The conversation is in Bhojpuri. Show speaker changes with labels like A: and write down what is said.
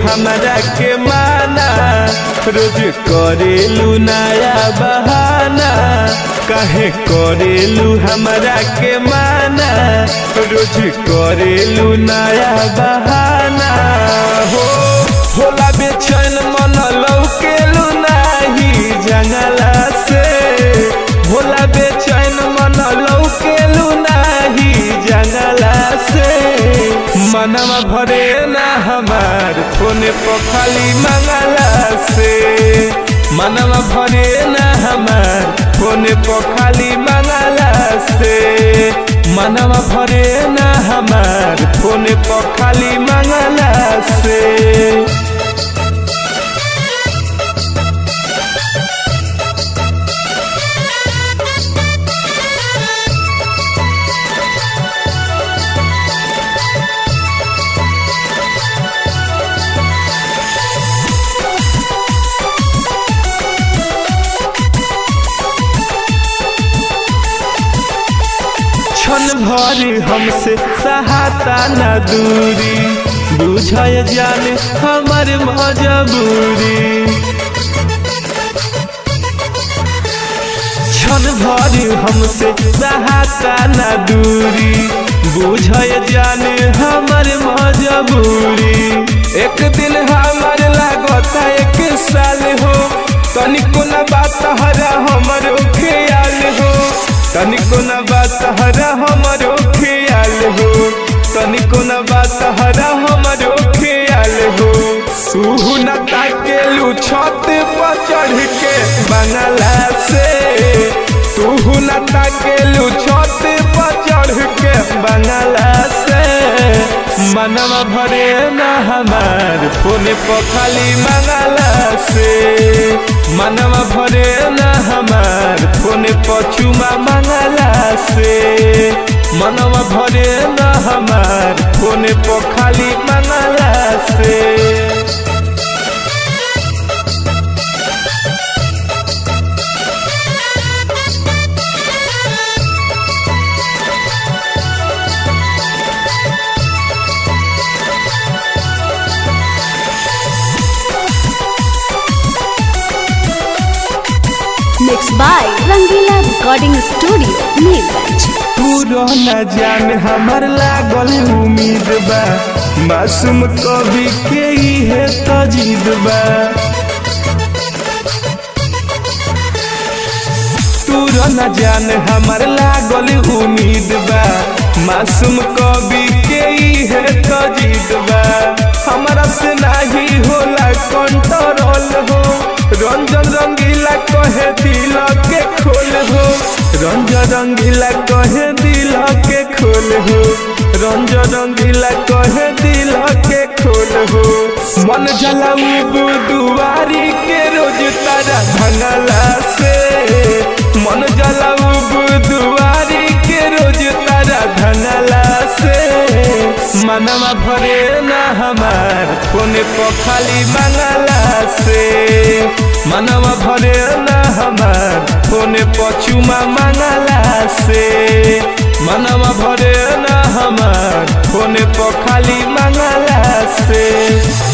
A: हमरा के माना रोज करेलू नया बहाना काहे करेलू हमरा के माना रोज करेलू नया बहाना हो होला बेचैन मन लौकेलू नाही जंगला से होला बेचैन मन लौकेलू नाही जंगला से मनवा भरे ना हमार फोने पर खाली मंगला से मनवा भरे ना हमार फोने पर खाली मंगला से मनवा भरे ना हमार फोने पर खाली मंगला से क्षण भर हमसे सहाता न दूरी बुझय जान हमर मजबूरी क्षण भर हमसे सहाता न दूरी बुझय जान हमर मजबूरी एक दिन हमर लागता एक साल हो तनिको न बात हरा हमर ख्याल हो तनिको न बात हरा हमरो ख्याल हो तनिको न बात हरा हमरो ख्याल हो तू न ताकेलू छत पर चढ़ के बंगला से तू न ताकेलू छत पर चढ़ के बंगला से मनवा भरे न हमार फोने पर खाली मंगला से मनवा भरे न हमार फोने पर चुमा मंगला से मनवा भरे न हमार फोने पर खाली मंगला से
B: Mixed by Rangila Recording Studio, Neerganj.
A: पूरा न जान हमर लागल उम्मीद बा मासूम कवि के इहे तजीद बा पूरा न जान हमर लागल उम्मीद बा मासूम कवि के इहे तजीद बा हमरा से नाही होला कंट्रोल हो रंजन रंगीला कहे दिल के खोल हो रंजन रंगीला कहे दिल के खोल हो रंजन रंगीला कहे दिल के खोल हो मन जलाऊ दुआरी के रोज तारा भंगला से मन जलाऊ दुआरी के रोज तारा भंगला से मनवा भरे ना हमार फोने पर खाली मंगला से मनवा भरे ना हमार फोने पर चुमा मंगला से मनवा भरे ना हमार फोने पर खाली मंगला से